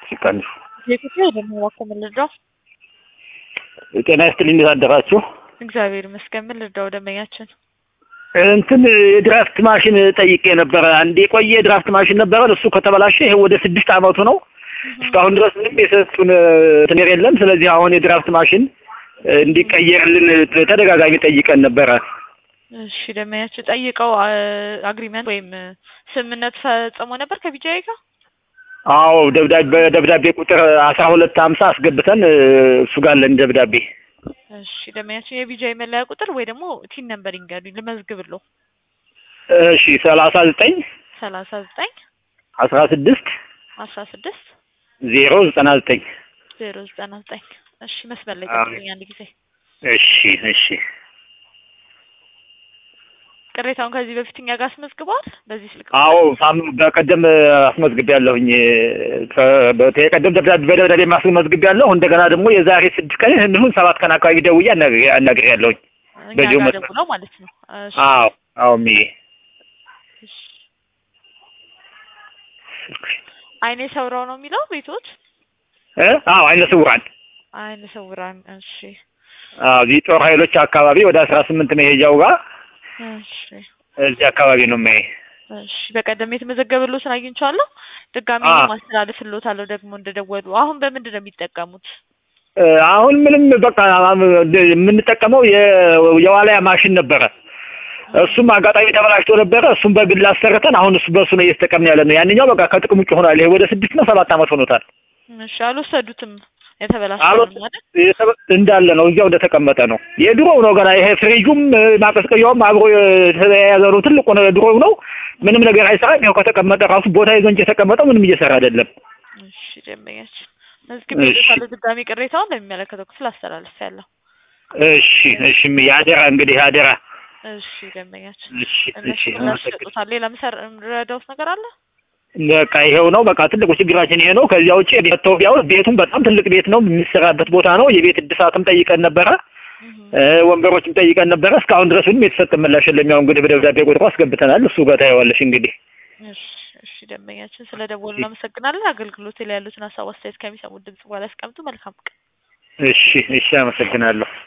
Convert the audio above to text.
ሲቀንሱ። የኢትዮጵያ ደግሞ እባክዎ ምን ልርዳው? ጤና ይስጥልኝ እንዴት አደራችሁ? እግዚአብሔር ይመስገን። ምን ልርዳው ደንበኛችን? እንትን የድራፍት ማሽን ጠይቄ ነበረ። አንድ የቆየ የድራፍት ማሽን ነበረ። እሱ ከተበላሸ ይሄ ወደ ስድስት አመቱ ነው። እስካሁን ድረስ ምንም የሰጡን እንትን የለም። ስለዚህ አሁን የድራፍት ማሽን እንዲቀየርልን ተደጋጋሚ ጠይቀን ነበረ። እሺ ደንበኛችን ጠይቀው አግሪመንት ወይም ስምምነት ፈጽሞ ነበር ከቢጃይ ጋር? አዎ ደብዳቤ በደብዳቤ ቁጥር አስራ ሁለት ሀምሳ አስገብተን እሱ ጋር አለን ደብዳቤ። እሺ ደንበኛችን የቢጃይ መለያ ቁጥር ወይ ደግሞ ቲን ነምበር ይንገሩኝ ልመዝግብልዎ። እሺ ሰላሳ ዘጠኝ ሰላሳ ዘጠኝ አስራ ስድስት አስራ ስድስት ዜሮ ዘጠና ዘጠኝ ዜሮ ዘጠና ዘጠኝ እሺ መስመር ላይ ጠብቁኝ አንድ ጊዜ። እሺ እሺ ቅሬታውን ከዚህ በፊት እኛ ጋር አስመዝግበዋል በዚህ ስልክ? አዎ ሳም በቀደም አስመዝግቤያለሁኝ። የቀደም ደብዳቤ በደብዳቤ ማስመዝግቤያለሁ። እንደገና ደግሞ የዛሬ ስድስት ቀን እንዲሁም ሰባት ቀን አካባቢ ደውዬ አናግሬያለሁኝ። እኛ በዚሁ ጋር መስመር ደውለው ማለት ነው። እሺ አዎ አዎ ሚዬ እሺ። አይኔ ሰውራው ነው የሚለው ቤቶት? እ አዎ አይነ ስውራን አይነ ሰውራን። እሺ አዎ እዚህ ጦር ኃይሎች አካባቢ ወደ አስራ ስምንት መሄጃው ጋር እሺ እዚህ አካባቢ ነው የማይ እሺ በቀደም የተመዘገበልዎትን አግኝቼዋለሁ። ድጋሚ አዎ። ማስተላለፍልዎታለሁ ደግሞ እንደደወሉ። አሁን በምንድን ነው የሚጠቀሙት? እ አሁን ምንም በቃ የምንጠቀመው የ- የዋልያ ማሽን ነበረ። እሱም አጋጣሚ ተበላሽቶ ነበረ። እሱም በግል አሰርተን አሁን እሱ በእሱ ነው እየተጠቀምን ያለ ነው። ያንኛው በቃ ከጥቅም ውጭ ሆኗል። ይሄ ወደ ስድስት ነው ሰባት ዓመት ሆኖታል። እሺ አልወሰዱትም? የተበላሸ አልወጥ- ነው አይደል? የተበ- እንዳለ ነው እዚያው እንደተቀመጠ ነው። የድሮው ነው ገና ይሄ ፍሪጁም እ፣ ማቀዝቀዣውም አብሮ የተያያዘ ነው። ትልቁ ነው ድሮው ነው። ምንም ነገር አይሰራም። ይኸው ከተቀመጠ ራሱ ቦታ ይዞ እንጂ የተቀመጠው ምንም እየሰራ አይደለም። እሺ ደንበኛችን መዝግቤልዎታለሁ። ድጋሚ ቅሬታውን ለሚመለከተው ክፍል አስተላልፌያለሁ። እሺ እሺ ያደራ እንግዲህ ያደራ እሺ ደንበኛችን እሺ እነሱ እሺ ምላሽ አመሰግናለሁ። ይሰጡታል። ሌላ ምሰር የምረዳዎት ነገር አለ? በቃ ይሄው ነው። በቃ ትልቁ ችግራችን ይሄ ነው። ከዚያ ውጭ ቤተው ቢያው ቤቱም በጣም ትልቅ ቤት ነው፣ የሚሰራበት ቦታ ነው። የቤት እድሳትም ጠይቀን ነበረ፣ እ፣ ወንበሮችም ጠይቀን ነበረ። እስካሁን ድረስ ምንም የተሰጠ ምላሽ የለም። ያው እንግዲህ በደብዳቤ ቁጥሩ አስገብተናል። እሱ ጋር ታየዋለሽ እንግዲህ። እሺ እሺ ደንበኛችን ስለ ደወሉ እናመሰግናለን። አገልግሎት ላይ ያሉትን ሀሳብ አስተያየት ከሚሰሙት ድምጽ በኋላ ያስቀምጡ። መልካም ቀን። እሺ እሺ አመሰግናለሁ።